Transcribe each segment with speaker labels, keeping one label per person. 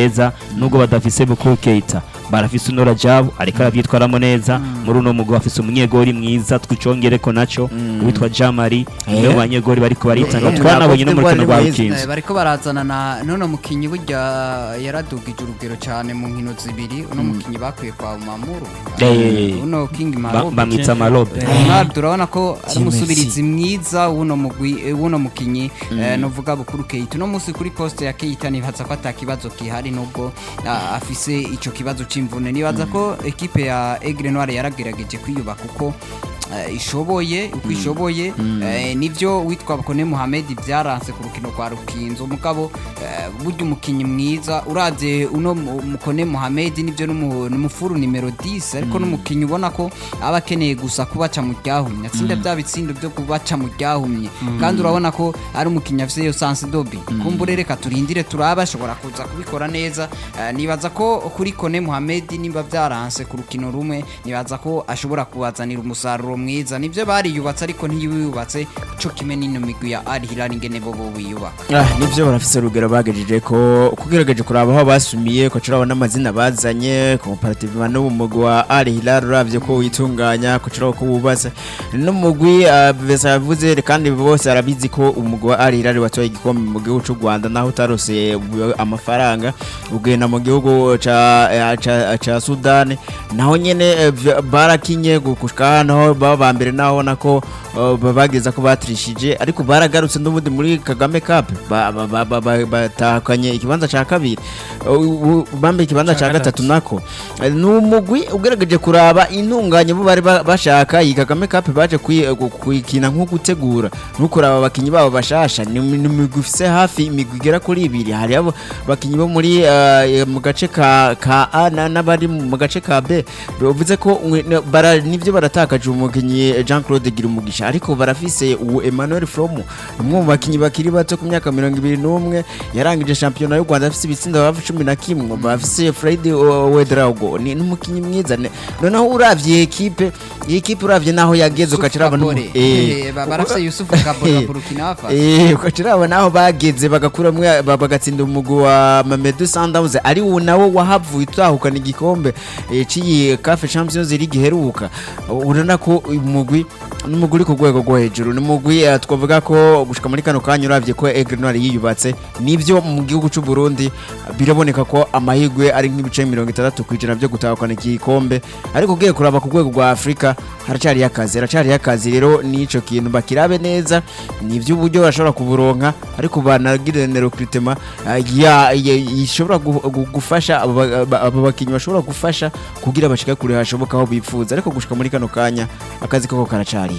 Speaker 1: neza nubwo badafise Bukuru Keita barafise Unora Jabu ariko aravyitwaramo neza muri uno mugwi bafise umunyegori mwiza twicongereko naco witwa Jamari
Speaker 2: Eh.
Speaker 1: niwe banyegori bariko baritanga
Speaker 2: Eh,
Speaker 1: twanabonye no muri
Speaker 2: Cote
Speaker 1: kino
Speaker 2: d'Ivoire
Speaker 1: rwa
Speaker 2: ni mwiza.
Speaker 1: Rukinzo
Speaker 3: Eh, bariko barazana na none mukinyi burya yaradugije urugero cyane mu nkino zibiri uno mukinyi bakwiye kwa Mamuru
Speaker 1: Eh.
Speaker 3: uno King
Speaker 1: Ba-
Speaker 3: Marobe
Speaker 1: bamwita Marobe
Speaker 3: Ronaldo urabona ko ari
Speaker 2: Team
Speaker 3: umusubirizi mwiza w'uno mugwi eh, w'uno mukinyi eh, novuga bukuru Keita uno munsi kuri poste ya Keita nibaza ko ata kibazo gihari nubwo ah, afise ico kibazo c'imvune nibaza ko ekipe ya Aigle Noir yaragerageje kwiyubaka uko eh, ishoboye uko ishoboye eh, nivyo witwa Bakone Mohamed byaranse ku rukino kwa Rukinzo mugabo eh, burya umukinyi mwiza uravye uno mu- Mukone Mohamed nivyo n'umu- n'umufuru nimero 10 ariko n'umukinyi ubona ko aba akeneye gusa kubaca mu ryahumye atsinda bya bitsindo byo kubaca mu ryahumye kandi urabona ko ari umukinyi afise yo sanse dobi kumbure reka turindire turaba ashobora kuza kubikora neza Eh, nibaza ko kuri Kone Mohamed nimba byaranse ku rukino rumwe nibaza ko ashobora kubazanira umusaruro mwiza nivyo bariyubatse ariko ntiyubatse co kimwe n'ino migwi ya Al Hilal ingene bo bo biyubaka
Speaker 2: Ah, nivyo barafise urugero bagejeje ko kugerageje kuraba aho basumiye ko turabona amazina bazanye comparativement n'ubu mugwi wa Al Hilal uravye ko witunganya ko turabona ko wubatse n'umugwi ah, Besa yavuze kandi bose arabizi ko umugwi wa Al Hilal watoye igikombe mu gihugu c'u Rwanda naho utarose uh, amafaranga ugenda mu gihugu ca eh, ca, ca Sudan naho nyene eh, vya- barakinye gushika hano baba ba mbere naho nako uh, bageza ko batrishije ariko baragarutse n'ubundi muri Kagame Cup ba- ba- ba- ba- ba- batahukanye ikibanza ca kabiri Uh, u- bambaye ikibanza ca gatatu nako Eh, ni umugwi ugerageje kuraba intunganye bo bari ba- bashaka iyi Kagame Cup baje kwi- gu- kuyikina nko gutegura no kuraba abakinyi babo bashasha ni ni imigwi ifise hafi imigwi igera kuri ibiri hari abo bakinyi bo muri eh, mu gace ka ka A na- n'abari mu gace ka B bivuze ko mwe- ne- bara nivyo baratakaje umukinyi Jean Claude Girumugisha ariko barafise uwo Emmanuel Fromo umwe mu bakinyi bakiri bato ku myaka 21 yarangije shampiyona y'u Rwanda afise ibitsindo hafi 11 bafise Fred Wedrago ni n'umukinyi mwiza ne- noneho uravye ekipe iyi ekipe uravye naho yageze ukaciraba
Speaker 3: Kabore. Eh, ba- barafise Yusufu Kabore wa Burkina Faso
Speaker 2: Eh, ukaciraba naho bageze bagakuramwo ba- bagatsinda umugwi wa Mamelodi Sundowns ari wo nawo wahavuye utahukana igikombe eh, c'iyi CAF Champions League iheruka urabona ko uyu mugwi n'umugwi uri ku rwego rwo hejuru ni umugwi eh, twavuga ko gushika muri kano kanya uravye ko Aigle Noir yiyubatse nivyo mu gihugu c'u Burundi biraboneka ko amahirwe ari nk'ibice mirongo itandatu kw'ijana byo gutahukana iki gikombe ariko ugiye kuraba ku rwego rwa Afurika haracariyo akazi haracariyo akazi rero n'ico kintu bakirabe neza ni iby'uburyo bashobora kuburonka ariko banagire na recruitment ah, ya- ya- ishobora gu- gu- gufasha abo ba- ba- abo bakinnyi bashobora gufasha kugira bashike kure hashoboka aho bifuza ariko gushika muri kano kanya akazi koko karacariyo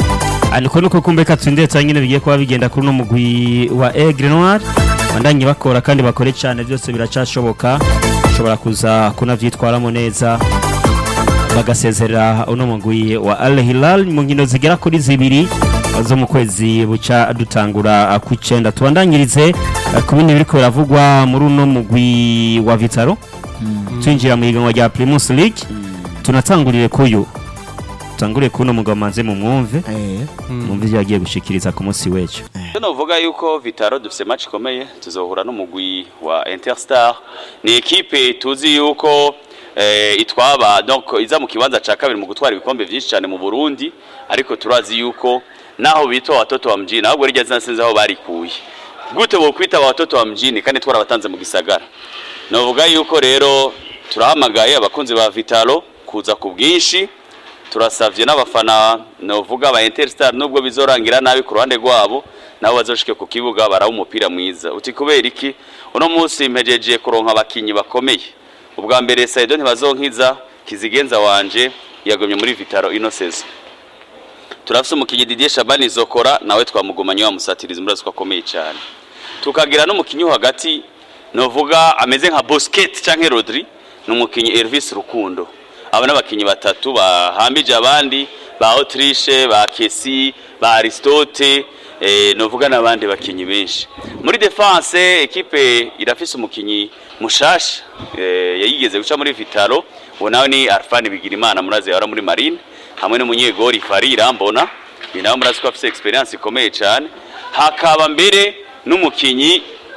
Speaker 1: ariko nuko kumbe katsindetse cyangwa bigiye kuba bigenda kuri uno mugwi wa Aigle Noir bandanye bakora kandi bakore cyane byose biracashoboka ushobora kuza kunavyitwaramo neza bagasezerera uno mugwi wa Al Hilal mu nkino zigera kuri zibiri zo mu kwezi buca dutangura ku icenda tubandanyirize eh, ku bindi biriko biravugwa muri uno mugwi wa Vitaro twinjira mu higanwa rya Primus League tunatangurire kuyu tangure kuno mugabo manze mu mwumve mwumve ibyo yagiye gushikiriza ku munsi w'ejo
Speaker 4: Icyo navuga yuko Vitaro dufite match ikomeye tuzohura n'umugwi wa Interstar ni ekipe tuzi yuko eh, itwaba donc iza mu kibanza ca kabiri mu gutwara ibikombe byinshi cyane mu Burundi ariko turazi yuko naho bitwa watoto wa mjini ahubwo rijya zinasinze aho barikuye gute bo kwita watoto wa mjini kandi twarabatanze mu gisagara navuga yuko rero turahamagaye abakunzi ba Vitaro kuza ku bwinshi turasavye n'abafana novuga ba Interstar nubwo bizorangira nabi ku ruhande rwabo nabo bazoshike ku kibuga baraha umupira mwiza uti kubera iki uno munsi mpejeje kuronka abakinyi bakomeye ubwa mbere Saido ntibazonkiza kizigenza wanje yagomye muri Vitaro ino season turafise umukinyi Didier Shabani Zokora nawe twamugumanye wa musatirizi murazi ko akomeye cyane tukagira n'umukinyi wo hagati novuga ameze nka Busquets canke Rodri n'umukinyi Elvis Rukundo aba n'abakinyi batatu bahambije abandi ba Autriche ba Kesi ba Aristote eh, novuga n'abandi bakinyi benshi muri defense ekipe irafise umukinyi mushasha eh, yayigeze guca muri Vitaro uwo nawe ni Arfani Bigirimana murazi yara muri Marine hamwe n'umunyegori Farira mbona ni nawe murazi ko afise experience ikomeye cyane hakaba mbere n'umukinyi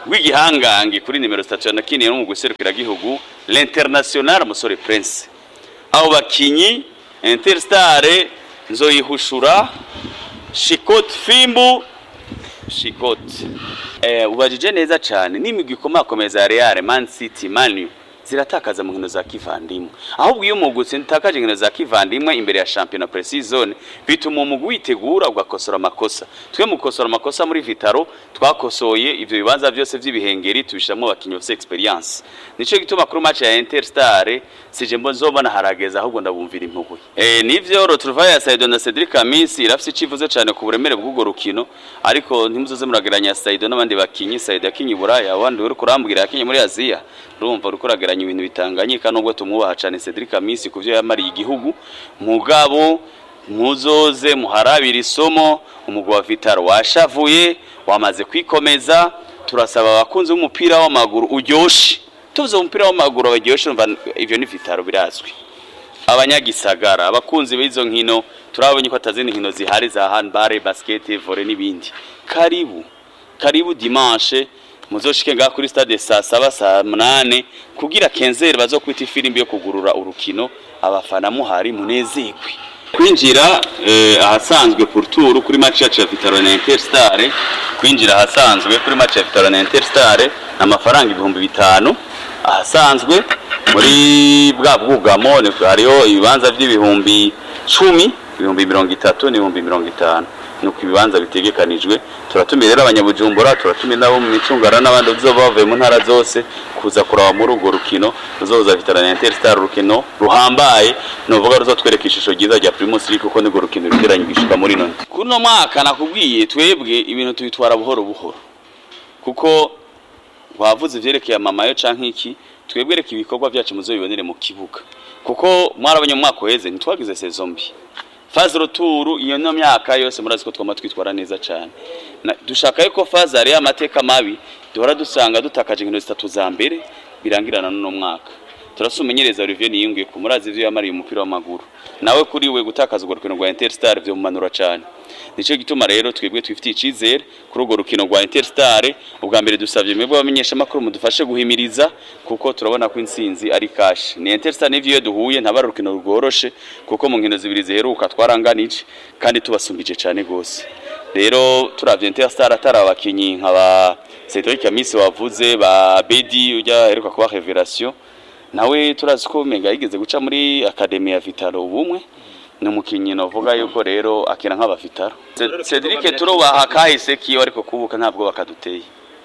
Speaker 4: rw'igihangange kuri nimero zitatu yanakiniye no mu guserukira gihugu l'international musore prince abo bakinyi interstar nzoyihushura shikot fimbu shikot eh, ubajije neza cyane n'imigwi ikomakomeza ya real man city manu ziratakaza mu nkino za kivandimwe ahubwo iyo umugwi utakaje inkino za kivandimwe imbere ya shampiyona pre-season bituma umugwi witegura ugakosora amakosa twe mu gukosora amakosa muri vitaro twakosoye ivyo bibanza byose vy'ibihengeri tubishiramwo abakinyi bafise experience nico gituma kuri match ya interstar sije mbo nzobona harageza ahubwo ndabumvira impuhwe eh nivyo retrouvaille ya Saido na Cedric Amisi irafise icivuze cyane ku buremere bw'ugo rukino ariko ntimuzoze murageranya Saido n'abandi bakinyi Saido yakinyi buraya abandi uri kurambwira yakinyi muri Aziya urumva uri kurageranya ibintu bitanganyika nubwo tumwubaha cyane Cedric Amisi kuvyo yamariye igihugu mugabo muzoze muharabira isomo umugwi wa Vitaro washavuye wamaze kwikomeza turasaba abakunzi b'umupira w'amaguru uryoshe tuvuze umupira w'amaguru abaryoshe umva ivyo ni Vitaro birazwi abanyagisagara abakunzi b'izo nkino turabonye ko atazindi nkino zihari za handball basket volley n'ibindi karibu karibu dimanche muzoshike ngaha kuri stade saa saba saa munane kugira kenzeri bazokwita ifirimbi yo kugurura urukino abafana muhari munezerwe kwinjira eh, ahasanzwe pour tour kuri match yacu ya Vitaro na Interstar kwinjira ahasanzwe kuri match ya Vitaro na Interstar amafaranga ibihumbi bitanu ahasanzwe muri bwa bwugamo ni- hariho ibibanza by'ibihumbi cumi ibihumbi mirongo itatu n'ibihumbi mirongo itanu nuko ibibanza bitegekanijwe turatumira rero abanyabujumbura turatumira nabo mu micungara n'abandi bazoba bavuye mu ntara zose kuza kuraba muri urwo rukino ruzoza Vitaro na Interstar urukino ruhambaye nuvuga ruzotwereka ishusho ryiza rya Primus League kuko nirwo rukino rugeranye gishika muri none kuno mwaka nakubwiye twebwe ibintu tubitwara buhoro buhoro kuko wavuze ivyerekeye amamayo canke iki twebwe reka ibikorwa byacu muzobibonere mu kibuga kuko mwarabonye mu mwaka uheze ntitwagize saison mbi faze roturu iyo no myaka yose murazi ko twama twitwara neza cyane Na- dushaka yuko faze ari amateka mabi duhora dusanga dutakaje inkino zitatu za mbere birangirana n'uno mwaka turasa umenyereza Olivier Niyungiye ku murazi ivyo yamariye umupira w'amaguru nawe kuri we gutakaza urwo rukino rwa Interstar vyo mumanura cyane nico gituma rero twebwe twifitiye icizere kuri urwo rukino rwa Interstar ubwa mbere dusavye mwebwe abamenyesha makuru mudufashe guhimiriza kuko turabona ko intsinzi ari cash ni Interstar n'ivyo iyo duhuye ntabara urukino rworoshe kuko mu nkino zibiri ziheruka twaranganije kandi tubasumbije cyane gose rero turavye Interstar atari abakinyi nka ba Cedric Amisi wavuze ba Bedi ujya heruka kuba Revelation nawe turazi ko mega yigeze guca muri akademi ya Vitaro ubumwe ni umukinnyi navuga yuko rero akina nk'abafitaro Cedric turubaha kahise kiyo ariko kubuka ntabwo bakaduteye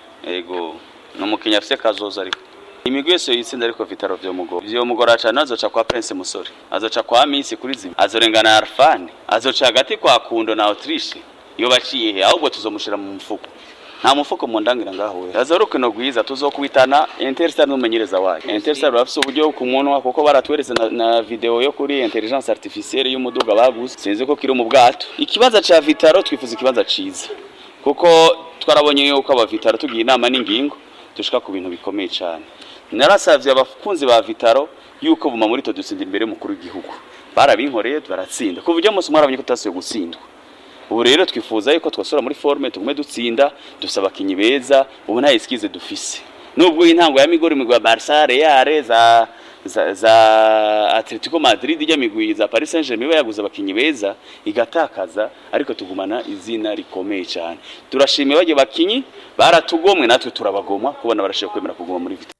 Speaker 4: ego ni umukinnyi afise kazoza ariko imigwi yose yitsinda ariko Vitaro vyomugora vyomugora cane azoca kwa Prince Musore azoca kwa Misi kuri zimwe azorengana na Arfan azoca hagati kwa Kundo na Autriche iyo baciye he ahubwo tuzomushira mu mufuko nta mufuko mu ndangira ngaho we aza urukino rwiza tuzokwitana Interstar n'umumenyereza wayo Interstar bafise uburyo ku munwa kuko baratweretse na, na video yo kuri intelligence artificielle y'umuduga baguze sinzi ko kiri mu bwato ikibazo ca Vitaro twifuza ikibazo ciza kuko twarabonye yuko aba Vitaro tugiye inama n'ingingo dushika ku bintu bikomeye cyane narasavye abakunzi ba Vitaro yuko buma muri to dutsindira imbere mukuru w'igihugu barabinkoreye baratsinda kuva ujya munsi mwarabonye ko tutasuye gutsindwa ubu rero twifuza yuko twasura muri forme tugume dutsinda dufise abakinyi beza ubu nta eskize dufise nubwo intango ya migori migwa Barca Real za za, za Atletico Madrid ijya migwi za Paris Saint-Germain iba yaguze abakinyi beza igatakaza ariko tugumana izina rikomeye cyane turashimiye bagiye bakinyi baratugomwe natwe turabagomwa kubona barashaka kwemera kuguma muri Vitaro